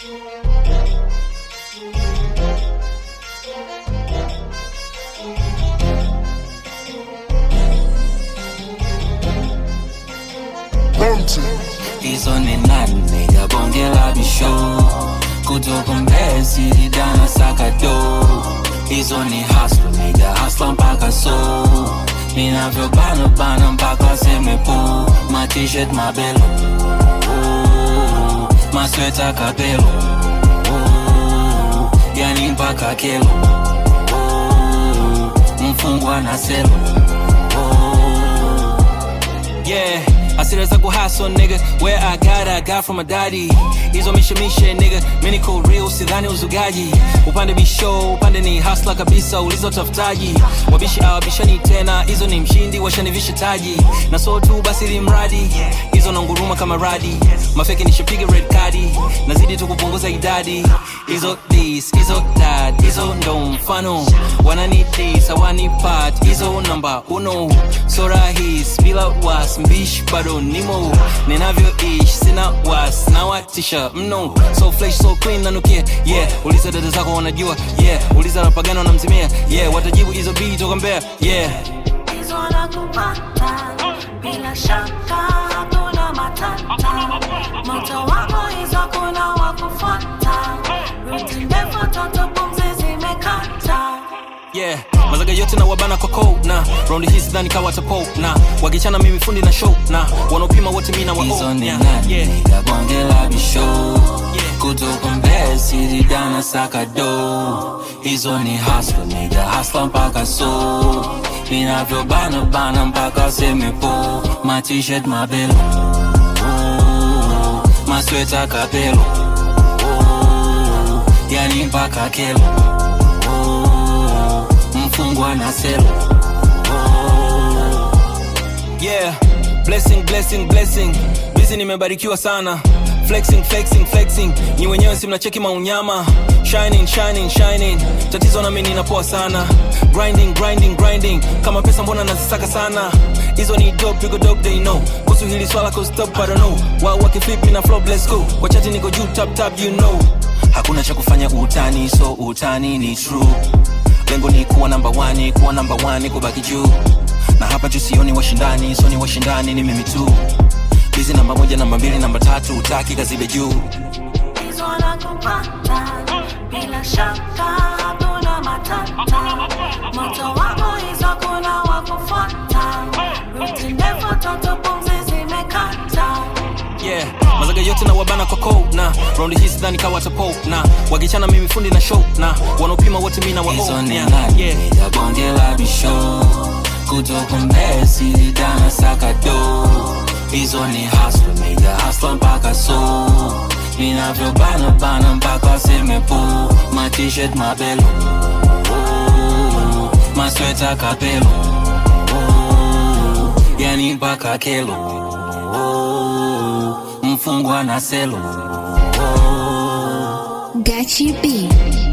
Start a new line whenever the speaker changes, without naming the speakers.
hizo ni nani nigga bonge la bisho kutoka mbesi dana sakado hizo ni hasla nigga hasla mpaka so ninavyobana bana mpaka semepo my t-shirt mabelo oh, masweta kapelo oh, yani mpaka kelo oh, mfungwa na selo
Yeah, asira za kuhaso nigga Where I got I got from my daddy Hizo mishemishe nigga Mimi niko real sidhani uzugaji Upande bisho upande ni hustler kabisa ulizo tafutaji Wabishi awabishani tena Hizo ni mshindi washanivisha taji Na so tu basi li mradi Hizo na nguruma kama radi Mafeki nishapiga red cardi Nazidi tu kupunguza idadi Hizo this, hizo that Hizo ndo mfano Wanani this, hawani part Hizo namba uno So rahis bila was mbish bado nimo ninavyoish sina was nawatisha mno so fresh so clean nanukia yeah uliza dada zako wanajua yeah uliza rapagano namzimia yeah watajibu hizo bii toka mbea yeah
hizo wanakupata bila shaka hakuna matata moto wako hizo kuna wakufuata ruti ndefu toto pumzi zimekata
yeah mazaga yote na wabana kwa cold na round hii sidhani kawa tapo na wakichana mimi fundi na show na wanaopima wote mi na wa
hizo
oh,
ni
yeah,
nani
yeah.
nigga bonge la bisho
Yeah.
kutoka mbesi dana sakado hizo ni hasla nigga hasla mpaka so ninavyobana bana mpaka semepo my t-shirt mabelo oh, masweta kapelo oh, yani mpaka kelo oh, mfungwa na selo
yeah blessing blessing blessing bizi nimebarikiwa sana flexing flexing flexing ni wenyewe si mnacheki maunyama shining shining shining tatizo nami ninapoa sana grinding grinding grinding kama pesa mbona nazisaka sana hizo ni dope pigo dope they know kuhusu hili swala cause top I don't know wao wakiflip na flow let's go kwa chati niko juu tap tap you know hakuna cha kufanya utani so utani ni true lengo ni kuwa namba wani kuwa namba wani kubaki juu na hapa juu sioni washindani so ni washindani ni mimi tu bizi namba moja namba mbili namba tatu utaki kazibe juu
hizo wanakupata bila shaka hakuna matata moto wako hizo kuna wakufuata ruti ndefu toto pumzi zimekata
yeah
mazaga yote na wabana kwa cold na round hii sidhani kawa tapo na wakichana mimi fundi na show na wanaopima wote mi na wa
hizo
oh,
ni
yeah,
nani
yeah.
nigga bonge la bisho kutoka mbesi dana sakado hizo ni hasla nigga hasla mpaka so ninavyobana bana mpaka semepo my t-shirt mabelo oh, masweta kapelo oh, yani mpaka kelo oh, mfungwa na selo oh.
Gachi B.